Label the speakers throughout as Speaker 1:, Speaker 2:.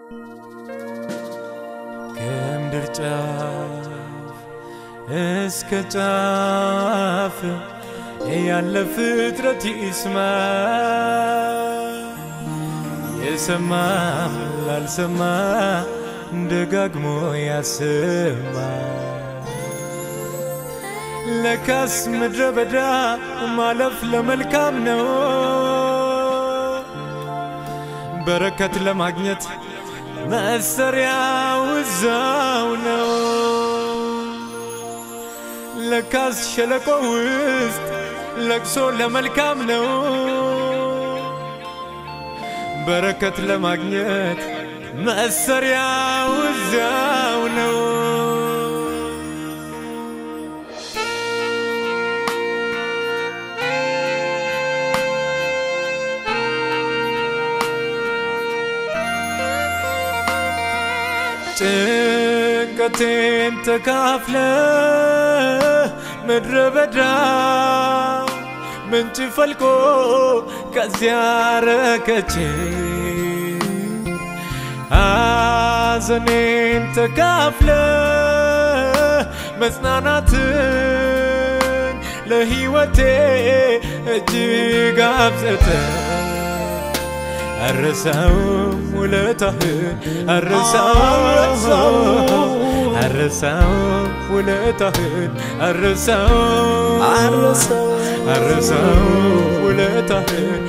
Speaker 1: ከምድር ጫፍ እስከ ጫፍ ያለ ፍጥረት ይስማ የሰማም ላልሰማ ደጋግሞ ያሰማ ለካስ ምድረ በዳ ማለፍ ለመልካም ነው በረከት ለማግኘት መሰሪያው እዛው ነው ለካስ ሸለቆ ውስጥ ለቅሶ ለመልካም ነው በረከት ለማግኘት መሰሪያው እዚያው ነው ጭንቀቴን ተካፍለ ምድረ በዳ ምንጭ ፈልቆ ከዚያ ረከቼ ሐዘኔን ተካፍለ መጽናናትን ለሕይወቴ እጅግ አብዘተ አረሳውም ውለታህን አረሳውም አረሳውም ውለታህን አረሳውም አረሳውም ውለታህን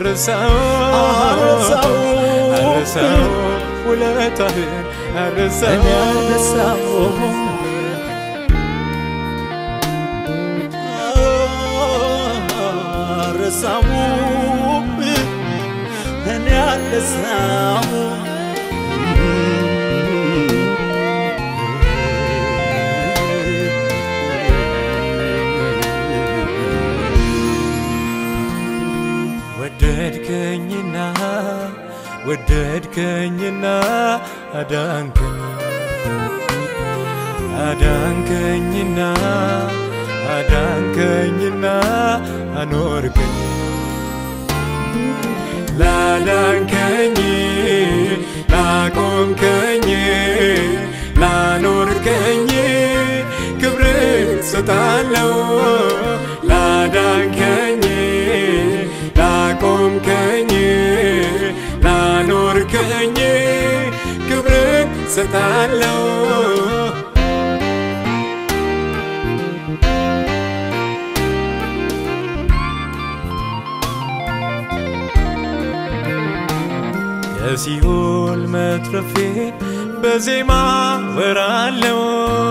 Speaker 1: አረሳውም አረሳውም ውለታህን አረሳውም
Speaker 2: አረሳሙ እኔ አልረሳሙ
Speaker 1: ወደድከኝና ወደድከኝና አዳንከኝ አዳንከኝና አዳንከኝና አኖርከኝ ላዳንከኝ ላቆምከኝ ላኖርከኝ ክብርን ሰጣለው ላዳንከኝ ላቆምከኝ ላኖርከኝ ክብርን ሰጣለው ከሲኦል መትረፌን በዜማ ወራለው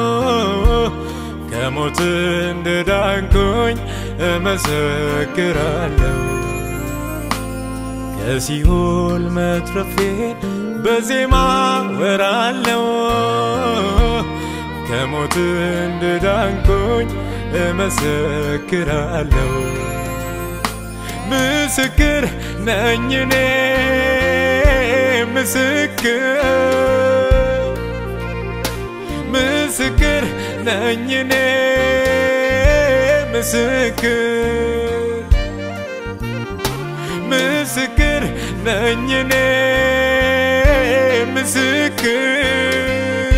Speaker 1: ከሞት እንደዳንኩኝ እመሰክራለሁ ከሲኦል መትረፌን በዜማ ወራለው ከሞት እንደዳንኩኝ እመሰክራለሁ ምስክር ነኝ እኔ ምስክር ምስክር ነኝ እኔ ምስክር ምስክር ነኝ እኔ ምስክር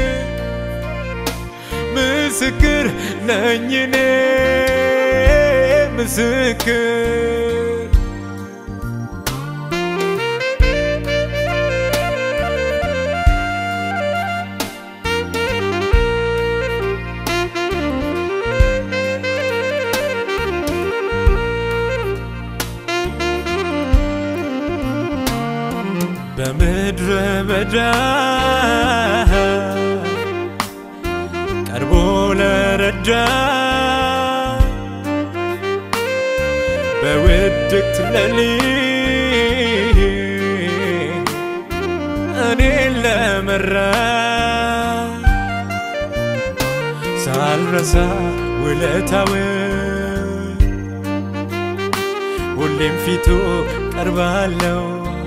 Speaker 1: ምስክር ነኝ እኔ ምስክር በምድረ በዳ ቀርቦ ለረዳ በውድቅት ሌሊት እኔን ለመራ ሳልረሳ ውለታውን ሁሌም ፊቱ ቀርባለው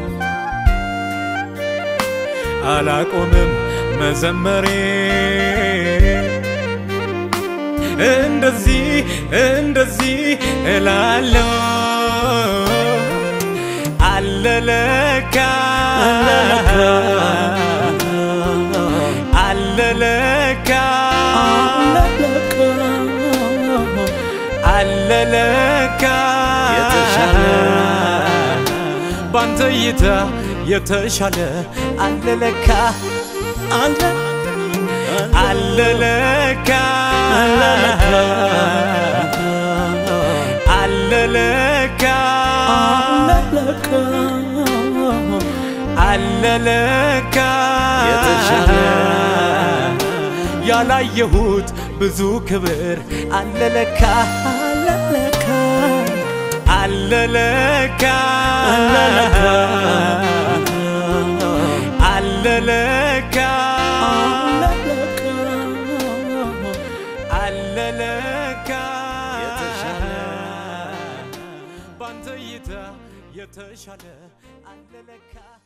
Speaker 1: አላቆምም መዘመሬ እንደዚህ እንደዚህ እላለሁ አለለካ ባንተ እይታ የተሻለ አለለካ
Speaker 2: አለ
Speaker 1: አለለካ አለለካ
Speaker 2: አለለካ
Speaker 1: አለለካ
Speaker 2: የተሻለ
Speaker 1: ያላየሁት ብዙ ክብር አለለካ
Speaker 2: አለለካ
Speaker 1: አለለካ አለለካ አለለካ
Speaker 2: የተሻለ
Speaker 1: ባንተ እይታ የተሻለ አለለካ